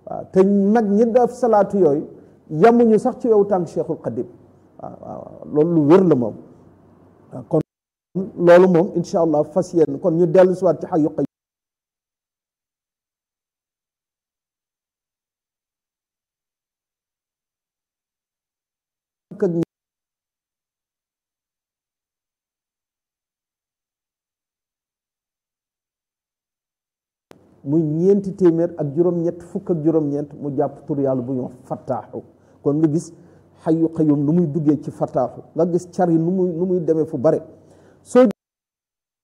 waaw te nag ñi def salaatu yooyu yamuñu sax ci wewu tànk cheikhul xadim waaw waaw loolu lu wér la moom waaw kon loolu moom incha allah fas yéen kon ñu dellu si waat ci xayu qayyum muy ñeenti téeméer ak juróom-ñett fukk ak juróom-ñeent mu jàpp tur yàlla bu ñu wax fattaaxu kon nga gis xayu qayyum nu muy duggee ci fattaaxu nga gis car yi nu muy nu muy demee fu bare soo